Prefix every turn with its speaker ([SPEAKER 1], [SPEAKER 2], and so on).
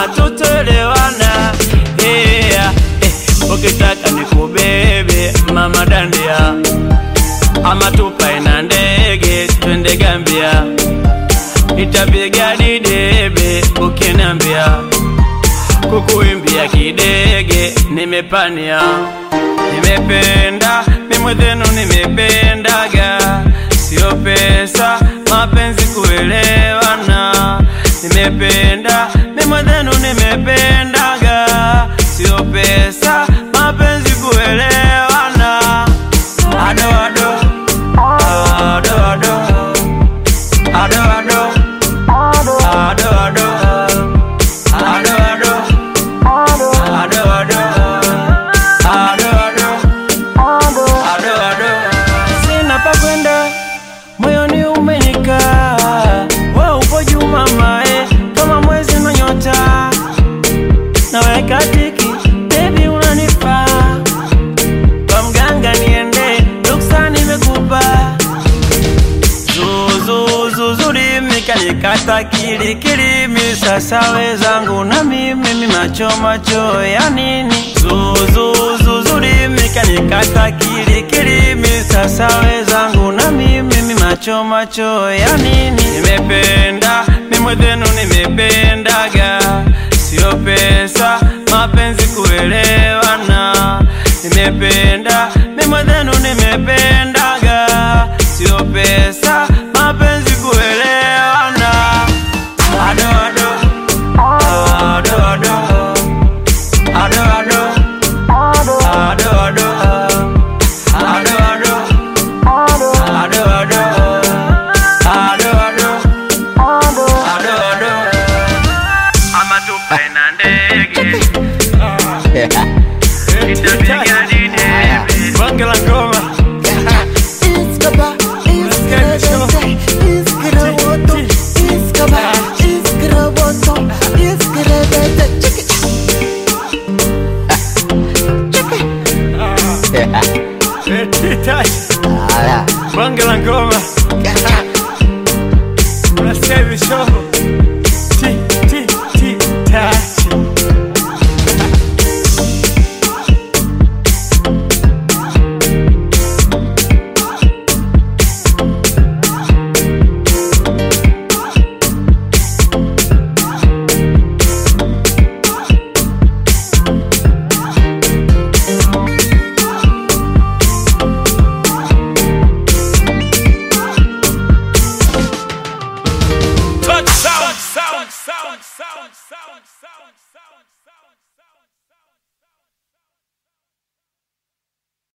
[SPEAKER 1] hatutoelewana. Yeah. Eh, ukitaka nikubebe mama dandia, ama tupae na ndege twende Gambia, nitapiga didebe ukiniambia kukuimbia kidege nimepania, nimependa mimwethenu, nimependaga sio pesa, mapenzi kuelewana. Nimependa mimwethenu, nimependaga sio pesa, mapenzi kuelewana. Ado ado ado ado ado ado ado ado ado ado Ado, ado. Ado, ado. Ado, ado. Sina pa kwenda, moyoni umenikaa. Wewe upo juu mama, eh, kama mwezi na nyota. Naweka tiki, baby unanifaa. Kwa mganga niende, ruksa nimekupa. Zuzuzuzuri mikanikata kilikilimi sasa wezangu na mimi mi macho macho ya nini Zuzuzuzuri mikanikata kilikilimi sasa wezangu na mimi mi macho macho ya nini Nimependa mimwethenu nimependaga sio pesa mapenzi kuelewana Nimependa mimwethenu nimependaga sio pesa mapenzi kuelewana ado ado ado ado ado ado ado ado ado ado ado ado ado ado ado ado ama tupae na ndege itapiga didebe bonge la ngoma
[SPEAKER 2] Iskaba, iskroboto, iskroboto, iskaba, iskroboto, iskroboto. Check it. Check it.
[SPEAKER 1] Titachi bonge la ngoma unasikia hivi shovo ti ti ti tachi
[SPEAKER 3] Touch sound, sound, sound, sound, sound.